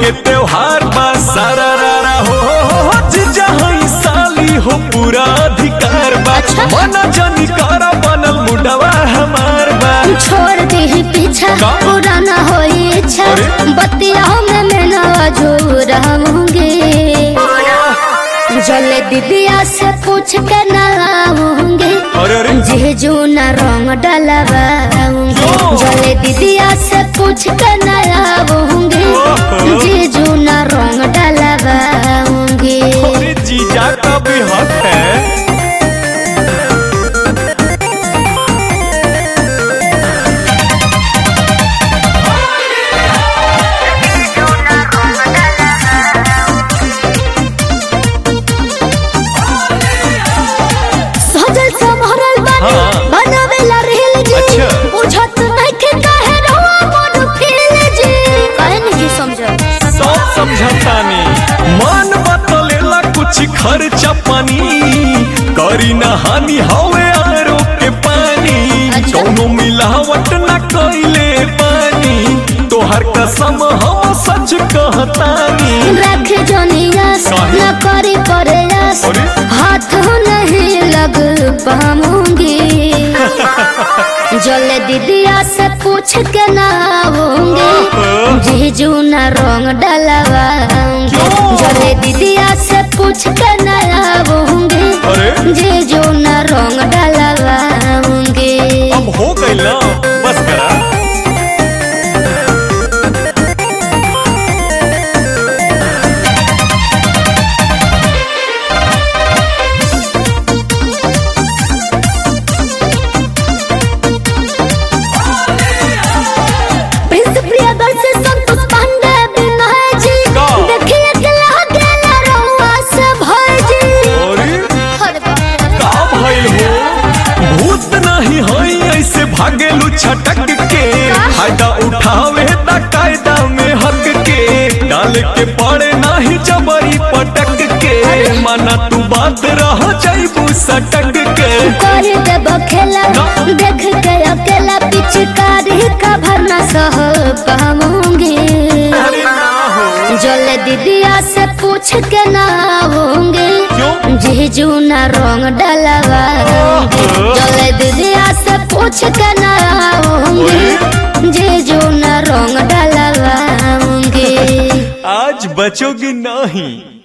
के त्योहार बा सारा रारा हो हो हो हो जीजा हई साली हो पूरा अधिकार बा अच्छा। मना जानी कारा बनल मुडवा हमार बा छोड़ दे ही पीछा का? पुराना हो इच्छा अरे? बतिया में मैं नवा जो रहूंगी जले दीदिया से पूछ के नहाऊंगी अरे अरे जीजू न रंग डलवाऊंगी क्यों? जले दीदिया से पूछ के नहाऊंगी ओहो। जीजू न रंग डलवाऊंगी अरे जीजा का भी हक है सजल संभरल बनी हाँ। बनावेला रेल जी अच्छा। बुझत नहीं के काहे रहुआ मोर फील जी काहे नहीं जी समझ सब समझतानी मन बतलेला कुछ खर्चा पानी करी ना हानि हवे आरो के पानी अच्छा। कौनो मिलावट ना कइले पानी तोहर कसम हम सच कहतानी रख जोनियास काहे? न करी प्रयास अरे? हाथ नहीं लग पाऊंगी जल दीदिया से पूछ के ना आऊंगी ओहो। जीजू न रंग डलवाऊंगी क्यों? जल दीदिया से पूछ के ना आऊंगी अरे जीजू न रंग डलवाऊंगी अब हो गइल ना बस करा प्रिंस प्रियदर्शी संतोष पांडे विनय जी का? देखिए के लागे ना रहुआ से भय जी अरे अरे बाप रे। का भइल हो भूत नहीं हई ऐसे भागेलू छटक के फायदा उठावे ता कायदा में हक के डाल के पड़े नहीं जबरी पटक के माना तू बात रह जाइबू सटक के कर देब खेला ना। देख के अकेला पिचकारी का भरना सह पाऊंगी अरे ना हो जल दीदिया से पूछ के ना आऊंगी क्यों जीजू न रंग डलवाऊंगी ओहो। जल दीदिया से पूछ के ना आऊंगी जीजू न रंग डलवाऊंगी आज बचोगी नहीं